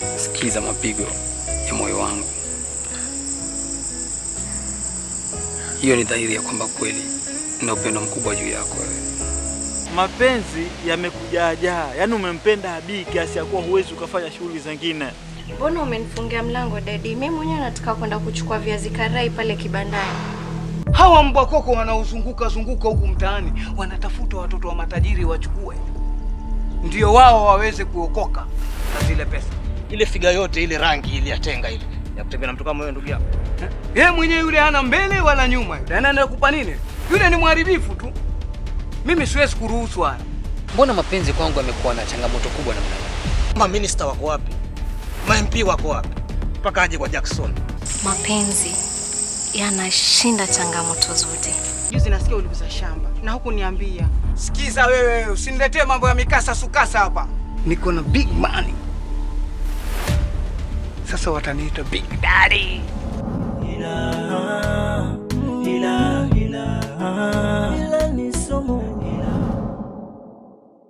sikiza mapigo ya moyo wangu. Hiyo ni dhahiri ya kwamba kweli na upendo mkubwa juu yako wewe. Mapenzi yamekujaajaa, yaani umempenda Abi kiasi ya kuwa huwezi ukafanya shughuli zingine. Mbona umenifungia mlango dadi? Mimi mwenyewe nataka kwenda kuchukua viazi karai pale kibandani. Hawa mbwa koko wanaozunguka zunguka huku mtaani wanatafuta watoto wa matajiri wachukue, ndio wao waweze kuokoka na zile pesa. Ile figa yote ile rangi ile ya tenga ile ya kutembea na mtu kama wewe ndugu yangu. Yeye mwenyewe yule hana mbele wala nyuma, yule anaenda kupa nini? Yule ni mharibifu tu. Mimi siwezi kuruhusu haya. Mbona mapenzi kwangu yamekuwa na changamoto kubwa namna hii? Ma minister wako wapi? Ma MP wako wapi? Mpaka aje kwa Jackson. Mapenzi yanashinda changamoto zote. Juzi nasikia uliuza shamba na huku niambia. Sikiza wewe, usiniletee mambo ya mikasa sukasa hapa. Niko na big money. Sasa wataniita Big Daddy.